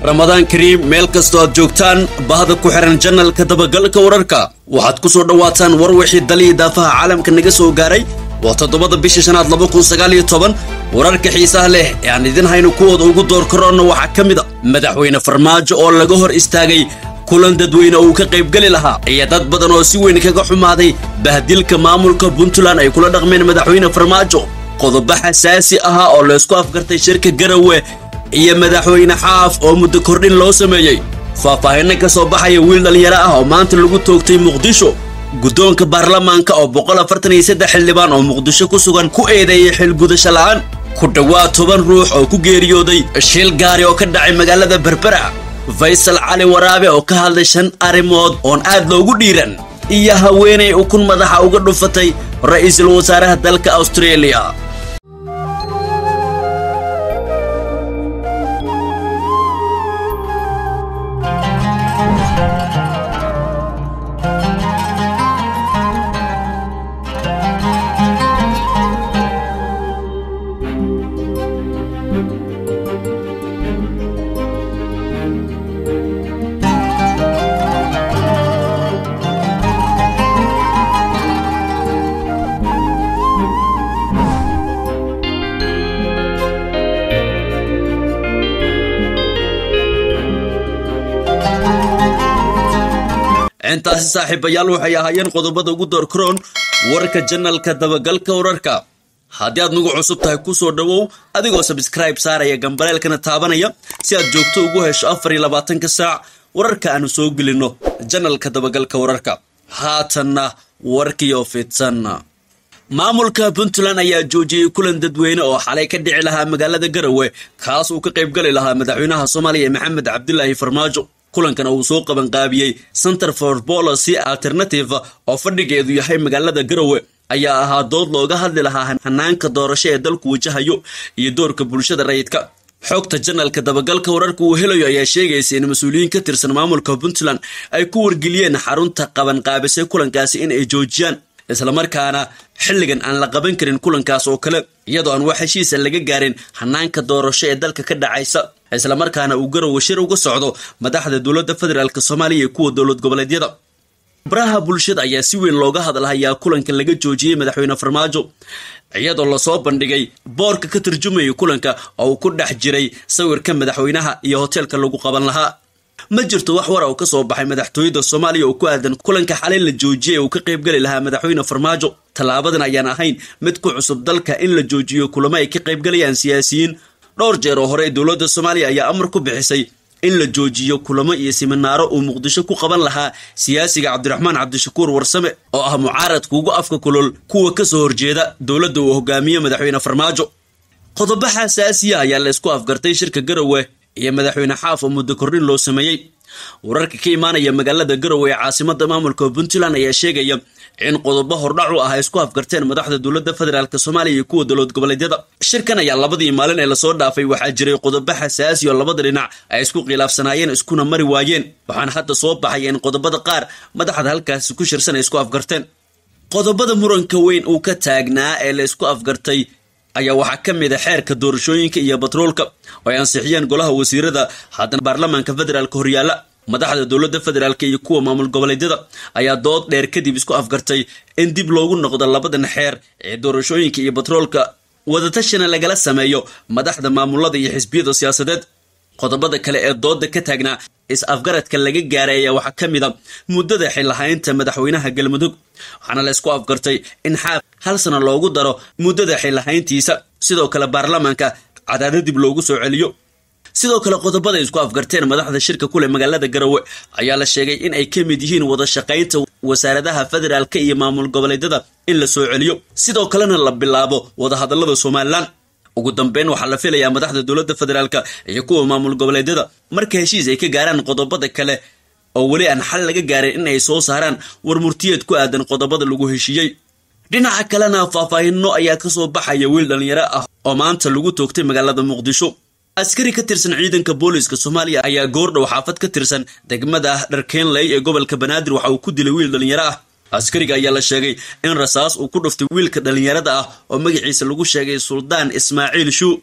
ramadaan kariim meel kastoo aad joogtaan bahda ku xihan janalka dabagalka wararka waxaad ku soo dhowaataan war wixii daliya daafaha caalamka naga soo gaaray waa toddobada bisha shanaad laba kun sagaal iyo toban wararka xiisaha leh ee aan idin hayno kuwooda ugu door karoonna waxaa ka mid a madaxweyne farmaajo oo laga hor istaagay kulan dadweyne uu ka qaybgeli lahaa iyo dad badan oo si weyn kaga xumaaday bahdilka maamulka puntland ay kula dhaqmeen madaxweyne farmaajo qodobo xasaasi ahaa oo laysku afgartay shirka garawe iyo madaxweyne xaaf oo muddo kordhin loo sameeyey faahfaahinno ka soo baxaya wiil dhallinyaro ah oo maanta lagu toogtay muqdisho guddoonka baarlamaanka oo boqol afartan iyo saddex xildhibaan oo muqdisho ku sugan ku eedeeyay xilgudasho la'aan ku dhowaad toban ruux oo ku geeriyooday shil gaari oo ka dhacay magaalada berbera faysal cali waraabe oo ka hadlay shan arrimood oon aad loogu dhiiran iyo haweenay ukun madaxa uga dhufatay ra'iisul wasaaraha dalka australia intaasi saaxiibayaal waxay ahaayeen qodobada ugu door karoon warka janalka dabagalka wararka haddii aad nagu cusub tahay ku soo dhowow adigoo sabskribe saaraya gambaleelkana taabanaya si aad joogto ugu hesho afar iyo labaatanka saac wararka aanu soo gelinno janalka dabagalka wararka haatanna warkiyo fidsan maamulka puntland ayaa joojiyey kulan dadweyne oo xalay ka dhici lahaa magaalada garawe kaas uu ka qaybgali lahaa madaxweynaha soomaaliya maxamed cabdilaahi farmaajo kulankan uu soo qabanqaabiyey center for policy alternative oo fadhigeedu yahay magaalada garowe ayaa ahaa dood looga hadli lahaa hanaanka doorasho ee dalku wajahayo iyo doorka bulshada rayidka xogta janalka dabagalka wararka uu helayo ayaa sheegaysa in mas-uuliyiin ka tirsan maamulka puntland ay ku wargeliyeen xarunta qabanqaabisay kulankaasi in ay joojiyaan islamarkaana xilligan aan la qaban karin kulankaas oo kale iyadoo aan wax heshiisa laga gaarin hanaanka doorasho ee dalka ka dhacaysa islamarkaana uu garowe shir uga socdo madaxda dowladda federaalk soomaaliya iyo kuwa dowlad goboleedyada baraha bulshada ayaa si weyn looga hadlahayaa kulanka laga joojiyey madaxweyne farmaajo iyadoo lasoo bandhigay boorka ka turjumayay kulanka oo uu ku dhex jiray sawirka madaxweynaha iyo hoteelka lagu qaban lahaa ma jirto wax war oo ka soo baxay madaxtooyada soomaaliya oo ku aadan kulanka xalay la joojiyay uu ka qaybgeli lahaa madaxweyne farmaajo tallaabadan ayaan ahayn mid ku cusub dalka in la joojiyo kulamo ay ka qaybgalayaan siyaasiyiin dhowr jeer oo hore dowladda soomaaliya ayaa amar ku bixisay in la joojiyo kulamo iyo siminaaro uu muqdisho ku qaban lahaa siyaasiga cabdiraxmaan cabdishakuur warsame oo ah mucaaradka ugu afka kulol kuwa ka soo horjeeda dowladda uu hogaamiye madaxweyne farmaajo qodobo xasaasiya ayaa la isku afgartay shirka garowe iyo madaxweyne xaaf oo muddo kordhin loo sameeyey wararka ka imaanaya magaalada garowe ee caasimada maamulka puntland ayaa sheegaya in qodobo hordhacu ah ay isku afgarteen madaxda dowladda federaalk soomaaliya iyo kuwa dowlad goboleedyada shirkan ayaa labadii maalin ee lasoo dhaafay waxaa jiray qodobo xasaasi oo labada dhinac ay isku khilaafsanaayeen iskuna mari waayeen waxaana hadda soo baxaya in qodobada qaar madaxda halkaasi ku shirsan ay isku afgarteen qodobada muranka weyn uu ka taagnaa ee la isku afgartay ayaa waxaa ka mid a xeerka doorashooyinka iyo batroolka oo ay ansixiyeen golaha wasiirada haddana baarlamaanka federaalk horyaala madaxda dowladda federaalk iyo kuwa maamul goboleedyada ayaa dood dheer kadib isku afgartay in dib loogu noqdo labadan xeer ee doorashooyinka iyo batroolka wadatashina lagala sameeyo madaxda maamulada iyo xisbiyada siyaasadeed qodobada kale ee dooda ka taagnaa is-afgaradka laga gaaray ayaa waxaa ka mid a muddada xillahaynta madaxweynaha galmudug waxaana la isku afgartay in xaaf hal sano loogu daro muddada xillahayntiisa sidoo kale baarlamaanka cadaado dib loogu soo celiyo sidoo kale qodobada isku afgarteen madaxda shirka kule magaalada garowe ayaa la sheegay in ay ka mid yihiin wada shaqaynta wasaaradaha federaalka iyo maamul goboleedyada in la soo celiyo sidoo kalena la bilaabo wadahadalada somalilan ugu dambeyn waxaa la filayaa madaxda dowladda federaalk iyo kuwa maamul goboleedyada marka heshiis ay ka gaaraan qodobada kale oo weli aan xal laga gaarin in ay soo saaraan war murtiyeed ku aadan qodobada lagu heshiiyey dhinaca kalena faahfaahinno ayaa kasoo baxaya wiil dhallinyaro ah oo maanta lagu toogtay magaalada muqdisho askari ka tirsan ciidanka booliiska soomaaliya ayaa goordhow xaafad ka tirsan degmada dharkeenley ee gobolka banaadir waxa uu ku dilay wiil dhallinyaro ah askariga ayaa la sheegay in rasaas uu ku dhuftay wiilka dhallinyarada ah oo magaciisa lagu sheegay suldaan ismaaciil shuu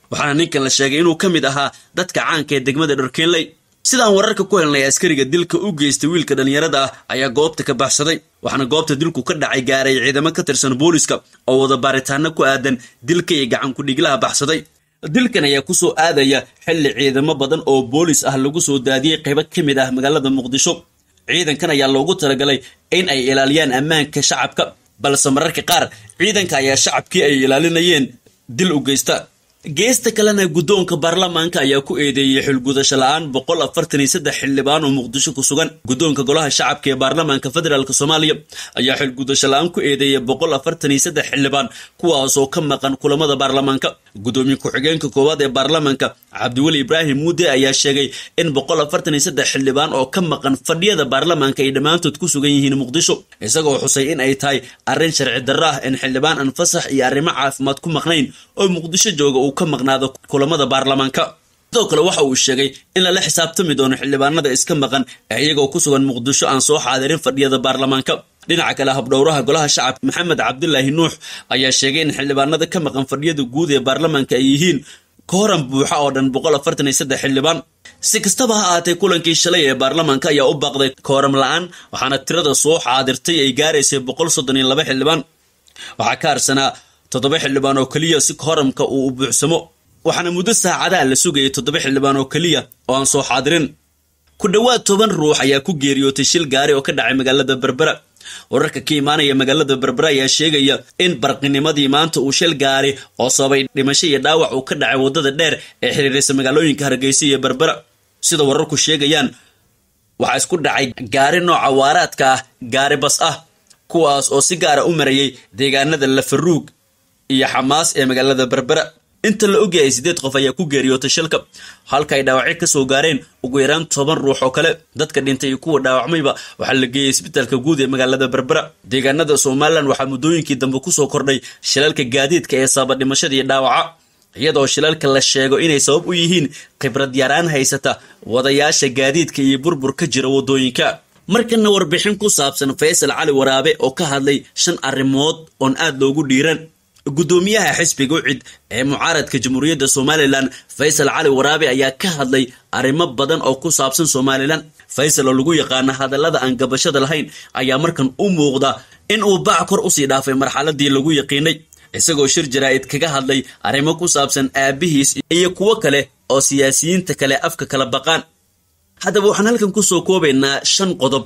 waxaana ninkan la sheegay inuu ka mid ahaa dadka caanka ee degmada dharkeenley sidaan wararka ku helnay askariga dilka u geystay wiilka dhallinyarada ah ayaa goobta ka baxsaday waxaana goobta dilku ka dhacay gaaray ciidamo ka tirsan booliska oo wada baaritaano ku aadan dilka iyo gacankudhiglaha baxsaday dilkan ayaa kusoo aadaya xilli ciidamo badan oo boolis ah lagu soo daadiyey qaybo ka mid ah magaalada muqdisho ciidankan ayaa loogu talagalay in ay ilaaliyaan ammaanka shacabka balse mararka qaar ciidanka ayaa shacabkii ay ilaalinayeen dil u geysta geesta kalena guddoonka baarlamaanka ayaa ku eedeeyey xilgudasho la-aan boqol afartan iyo saddex xildhibaan oo muqdisho ku sugan guddoonka golaha shacabka ee baarlamaanka federaalk soomaaliya ayaa xilgudasho la-aan ku eedeeyay boqol afartan iyo saddex xildhibaan kuwaasoo ka maqan kulamada baarlamaanka guddoomiye ku-xigeenka koowaad ee baarlamaanka cabdiweli ibraahim muude ayaa sheegay in boqol afartan iyo saddex xildhibaan oo ka maqan fadhiyada baarlamaanka ay dhammaantood ku sugan yihiin muqdisho isagoo xusay in ay tahay arrin sharci darro ah in xildhibaan aan fasax iyo arrimo caafimaad ku maqnayn oo muqdisho jooga uu ka maqnaado kulamada baarlamaanka sidoo kale waxa uu sheegay in lala xisaabtami doono xildhibaanada iska maqan ee iyagoo ku sugan muqdisho aan soo xaadirin fadhiyada baarlamaanka dhinaca kale habdhowraha golaha shacabka maxamed cabdilaahi nuux ayaa sheegay in xildhibaanada ka maqan fadhiyada guud ee baarlamaanka ay yihiin kooran buuxa oo dhan boqol afartan iyo saddex xildhibaan si kastaba ha ahaatee kulankii shalay ee baarlamaanka ayaa u baaqday kooram la-aan waxaana tirada soo xaadirtay ay gaaraysay boqol soddon iyo laba xildhibaan waxaa ka harsanaa toddoba xildhibaan oo keliya si kooramka uu u buuxsamo waxaana muddo saacadaha la sugayay toddoba xildhibaan oo keliya oo aan soo xaadirin ku dhowaad toban ruux ayaa ku geeriyootay shil gaari oo ka dhacay magaalada berbera wararka ka imaanaya magaalada berbera ayaa sheegaya in barqinimadii maanta uu shil gaari oo sababay dhimasho iyo dhaawac uu ka dhacay waddada dheer ee xiriiraysa magaalooyinka hargeysa iyo berbera sida wararku sheegayaan waxaa isku dhacay gaari nooca waaraadka ah gaari bas ah kuwaas oo si gaara u marayay deegaanada lafaruug iyo xamaas ee magaalada berbera inta la ogyahay siddeed qof ayaa ku geeriyootay shilka halka ay dhaawacyo ka soo gaareen ugu yaraan toban ruux oo kale dadka dhintay iyo kuwa dhaawacmayba waxaa la geeyey isbitaalka guud ee magaalada berbera deegaanada somalilan waxaa muddooyinkii dambe kusoo kordhay shilalka gaadiidka ee sababa dhimashada iyo dhaawaca iyadoo shilalka la sheego inay sabab u yihiin khibrad yaraan haysata wadayaasha gaadiidka iyo burbur ka jira waddooyinka markana warbixin ku saabsan faysal cali waraabe oo ka hadlay shan arrimood oon aad loogu dhiiran guddoomiyaha xisbiga ucid ee mucaaradka jamhuuriyadda somalilan faysal cali waraabe ayaa ka hadlay arrimo badan oo ku saabsan somalilan faysal oo lagu yaqaana hadallada aan gabashada lahayn ayaa markan u muuqda in uu bac kor usii dhaafay marxaladii lagu yaqiinay isagoo shir jaraa'id kaga hadlay arrimo ku saabsan aabihiis iyo kuwo kale oo siyaasiyiinta kale afka kala baqaan haddaba waxaan halkan kusoo koobaynaa shan qodob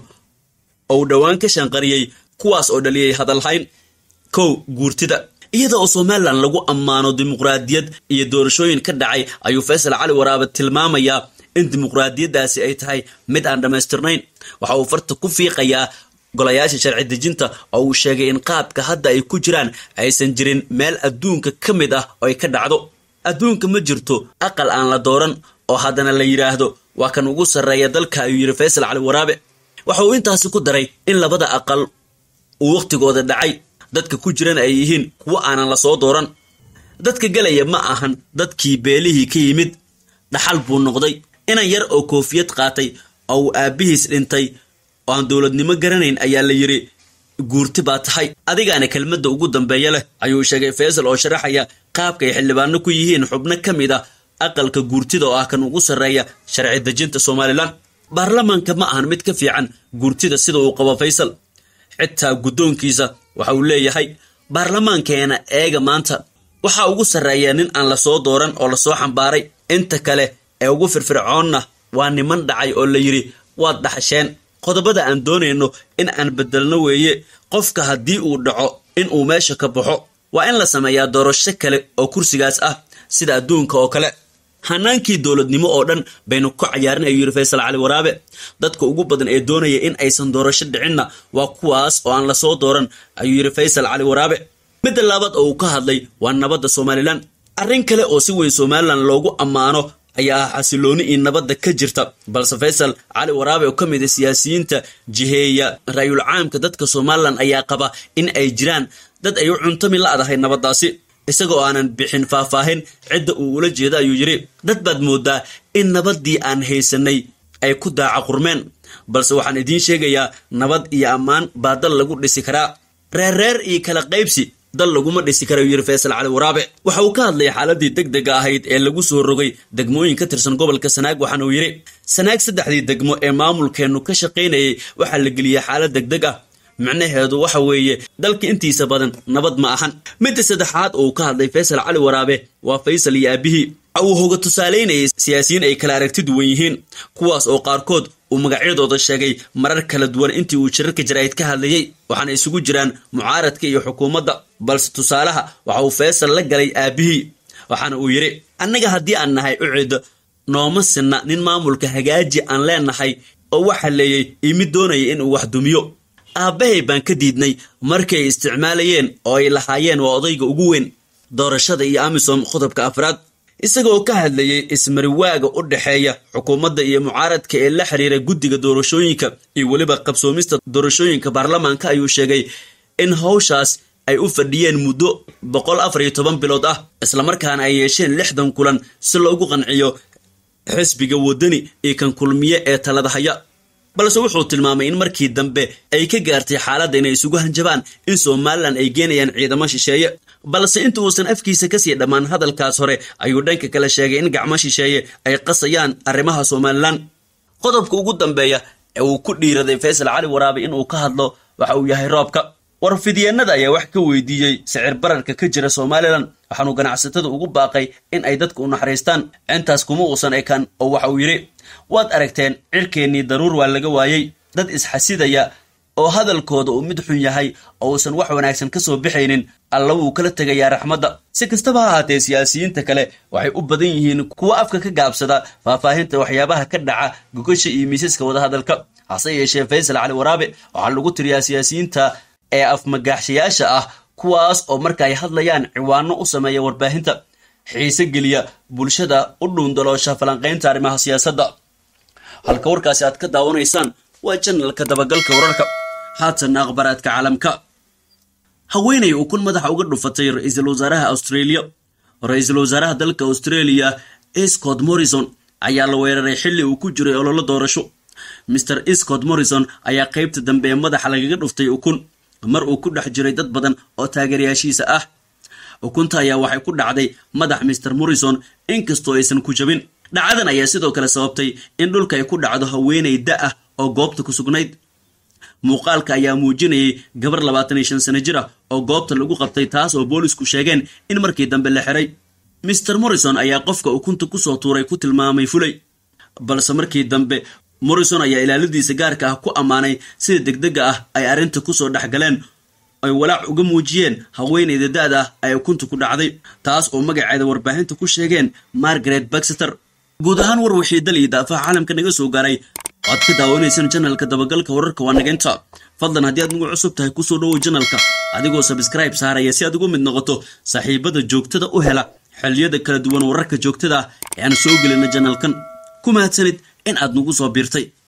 oo uu dhowaan ka shanqariyey kuwaas oo dhaliyay hadalhayn kow guurtida iyada oo somalilan lagu ammaano dimuqraadiyad iyo doorashooyin ka dhacay ayuu faysal cali waraabe tilmaamayaa in dimuqraadiyaddaasi ay tahay mid aan dhammaystirnayn waxa uu farta ku fiiqayaa golayaasha sharci dejinta oo uu sheegay in qaabka hadda ay ku jiraan aysan jirin meel adduunka ka mid ah oo ay ka dhacdo adduunka ma jirto aqal aan la dooran oo haddana la yidhaahdo waa kan ugu sarreeya dalka ayuu yidhi faysal cali waraabe waxa uu intaasi ku daray in labada aqal uu wakhtigooda dhacay dadka ku jiran ay yihiin kuwo aanan la soo dooran dadka gelaya ma ahan dadkii beelihii ka yimid dhaxal buu noqday inan yar oo koofiyad qaatay oo uu aabbihiis dhintay oo aan dowladnimo garanayn ayaa la yidhi guurti baa tahay adigaana kelmadda ugu dambeeya leh ayuu sheegay faysal oo sharaxaya qaabkay xildhibaano ku yihiin xubno ka mid ah aqalka guurtida oo ah kan ugu sarreeya sharci dejinta somalilan baarlamaanka ma ahan mid ka fiican guurtida sida uu qabo faysal xitaa guddoonkiisa waxa uu leeyahay baarlamaankeena eega maanta waxaa ugu sarreeya nin aan la soo dooran oo lasoo xambaaray inta kale ee ugu firfircoonna waa niman dhacay oo la yidhi waad dhaxasheen qodobada aan doonayno in aan beddelno weeye qofka haddii uu dhaco in uu meesha ka baxo waa in la sameeyaa doorasho kale oo kursigaas ah sida adduunka oo kale hanaankii dowladnimo oo dhan baynu ku cayaarin ayuu yidhi faysal cali waraabe dadka ugu badan ee doonaya in aysan doorasho dhicinna waa kuwaas oo aan lasoo dooran ayuu yidhi faysal cali waraabe midda labaad oo uu ka hadlay waa nabadda somalilan arrin kale oo si weyn somalilan loogu ammaano ayaa ah xasilooni iyo nabadda ka jirta balse faysal cali waraabe oo ka mid a siyaasiyiinta jiheeya ra-yul caamka dadka somalilan ayaa qaba in ay jiraan dad ay u cuntami la-dahay nabaddaasi isagoo aanan bixin faahfaahin cidda uu ula jeeda ayuu yidhi dad baad moodaa in nabaddii aan haysanay ay ku daaca qurmeen balse waxaan idiin sheegayaa nabad iyo ammaan baa dal lagu dhisi karaa reerreer iyo kala qaybsi dal laguma dhisi kara yiri faysal cali waraabe waxa uu ka hadlayay xaaladii deg dega ahayd ee lagu soo rogay degmooyin ka tirsan gobolka sanaag waxaana uu yidhi sanaag saddexdii degmo ee maamulkeennu ka shaqaynayay waxaa la geliyey xaalad deg deg ah micnaheedu waxa weeye dalka intiisa badan nabad ma ahan midda saddexaad oo uu ka hadlay faysal cali waraabe waa faysal iyo aabihii uu hoga tusaalaynayay siyaasiyiin ay kala aragti duwan yihiin kuwaas oo qaarkood uu magacyadooda sheegay marar kala duwan intii uu jirarka jaraa'id ka hadlayey waxaana isugu jiraan mucaaradka iyo xukuumadda balse tusaalaha waxa uu faysal la galay aabihii waxaana uu yidhi annaga haddii aan nahay ucid nooma sinna nin maamulka hagaaji aan leenahay oo waxa leeyay imid doonaya inuu wax dumiyo aabbahay baan ka diidnay markay isticmaalayeen oo ay lahaayeen waa odayga ugu weyn doorashada iyo amisom qodobka afraad isagoo ka hadlayay ismariwaaga u dhexeeya xukuumadda iyo mucaaradka ee la xiriira guddiga doorashooyinka iyo weliba qabsoomista doorashooyinka baarlamaanka ayuu sheegay in hawshaas ay u fadhiyeen muddo boqol afar iyo toban bilood ah islamarkaana ay yeesheen lixdan kulan si loogu qanciyo xisbiga waddani iyo kan kulmiye ee talada haya balse wuxuu tilmaamay in markii dambe ay ka gaartay xaaladda inay isugu hanjabaan in somalilan ay geenayaan ciidamo shisheeye balse inta uusan afkiisa kasii dhammaan hadalkaas hore ayuu dhanka kale sheegay in gacmo shisheeye ay qasayaan arrimaha somalilan qodobka ugu dambeeya ee uu ku dhiiraday faysal cali waraabe inuu ka hadlo waxa uu yahay roobka warfidyeenada ayaa wax ka weydiiyey sicir bararka ka jira somalilan waxaanuu ganacsatada ugu baaqay in ay dadka u naxariistaan intaas kuma uusan ekaan oo waxa uu yidhi waad aragteen cirkeennii daruur waa laga waayey dad isxasidaya oo hadalkooda uu mid xun yahay oo uusan wax wanaagsan ka soo bixaynin alla wuu kala tegayaa raxmadda si kastaba ha ahaatee siyaasiyiinta kale waxay u badan yihiin kuwa afka ka gaabsada faahfaahinta waxyaabaha ka dhaca gogasha iyo miisaska wadahadalka hase yeeshee faysal cali waraabe waxaa lagu tiriyaa siyaasiyiinta ee afmagaaxshayaasha ah kuwaas oo marka ay hadlayaan ciwaano u sameeya warbaahinta xiise geliya bulshada u dhuundaloosha falanqaynta arrimaha siyaasadda halka warkaasi aad ka daawanaysaan waa janalka dabagalka wararka haatanna akhbaraadka caalamka haweenay ukun madaxa uga dhufatay ra-iisul wasaaraha australia ra-iisul wasaaraha dalka australia scott morrison ayaa la weeraray xilli uu ku jiray ololo doorasho maer scott morrison ayaa qaybta dambe ee madaxa lagaga dhuftay ukun mar uu ku dhex jiray dad badan oo taageerayaashiisa ah ukunta ayaa waxay ku dhacday madax maer morrison inkastoo aysan ku jabin dhacadan ayaa sidoo kale sababtay in dhulka ay ku dhacdo haweenay da ah oo goobta ku sugnayd muuqaalka ayaa muujinayay gabar labaatan iyo shan sano jir ah oo goobta lagu qabtay taas oo boolisku sheegeen in markii dambe la xiray maer morrison ayaa qofka ukunta kusoo tuuray ku tilmaamay fulay balse markii dambe morrison ayaa ilaaladiisa gaarka ah ku ammaanay sida degdega ah ay arrinta kusoo dhex galeen ay walaac uga muujiyeen haweenayda da-da ah ay ukunta ku dhacday taas oo magaceeda warbaahinta ku sheegeen margaret baxeter guud ahaan war wixii dal iyo daafaha caalamka naga soo gaaray waad ka daawanaysaan janalka dabagalka wararka waa nageynta fadlan haddii aad nagu cusub tahay kusoo dhowow janalka adigoo sabskraib saaraya si aad ugu mid noqoto saaxiibada joogtada u hela xilliyada kala duwan wararka joogtada ah ee aan soo gelina janalkan ku mahadsanid in aad nagu soo biirtay